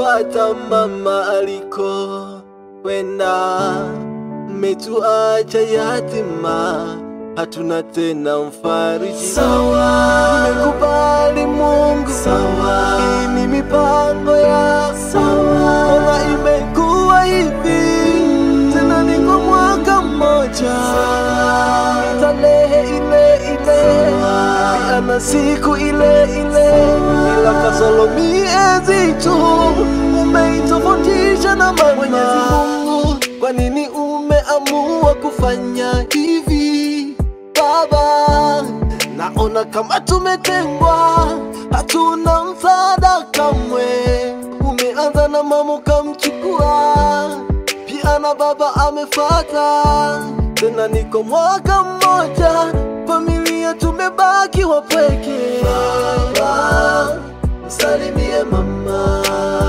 tumemfuata mama aliko kwenda, mmetuacha yatima, hatuna tena mfariji. Sawa. Nimekubali Mungu, Sawa. hii ni mipango ya Sawa. Ona imekuwa hivi tena, niko mwaka mmoja, ni tarehe ile ile, ana siku ile ile, ila kasoro miezi tu umeitofautisha na mama. Mwenyezi Mungu, kwa nini umeamua kufanya hivi Baba? Naona kama tumetengwa, hatuna msaada kamwe. Umeanza na mama ukamchukua, pia na baba amefata, tena niko mwaka mmoja, familia tumebaki wapweke. Baba, msalimie mama.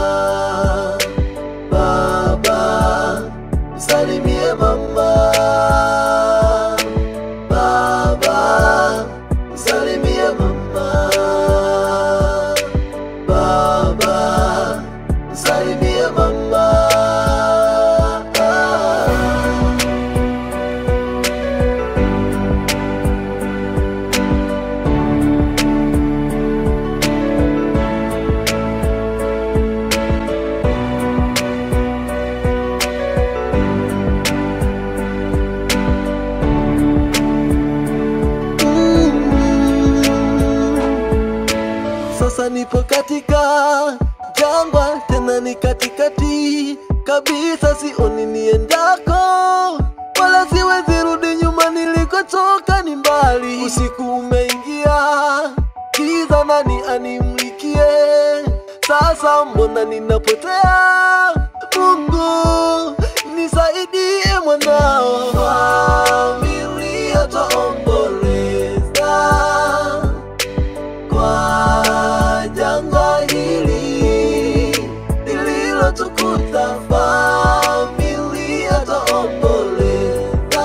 Baba, msalimie mama. Baba, msalimie mama. Baba, msalimie mama. Sasa nipo katika jangwa, tena ni katikati kabisa, sioni niendako, wala siwezi rudi nyuma, nilikotoka ni mbali. Usiku umeingia, giza, nani animlikie? Sasa mbona ninapotea? Mungu nisaidie, mwanao. Familia twaomboleza kwa janga hili lililotukuta, familia twaomboleza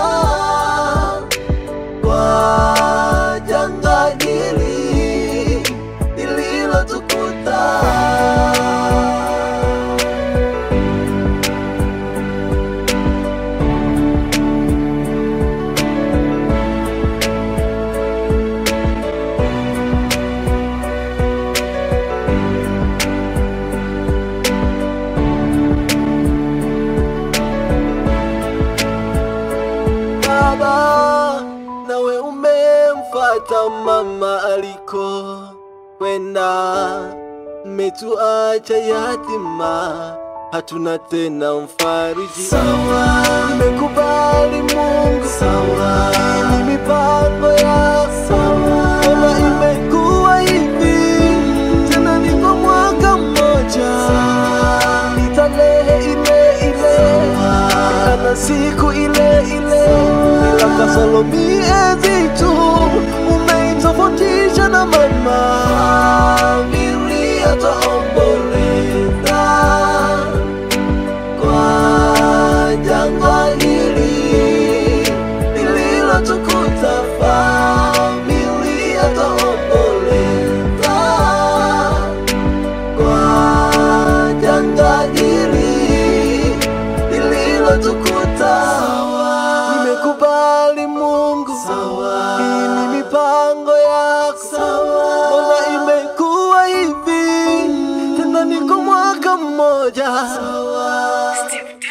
kwa janga hili lililotukuta. Baba, nawe umemfuata mama aliko kwenda, mmetuacha yatima, hatuna tena mfariji. Sawa. Nimekubali Mungu, Sawa. hii ni mipango ya Sawa. Ona imekuwa hivi tena, niko mwaka mmoja, ni tarehe ile ile, ana siku ile ile, ila kasoro miezi tu umeitofautisha na mama. Familia twaomboleza kwa janga hili lililotukuta, familia twaomboleza kwa janga hili lililotukuta. Nimekubali Mungu, Sawa. hii ni mipango yako. Sawa. Mbona imekuwa hivi tena, niko mwaka mmoja Sawa. Steve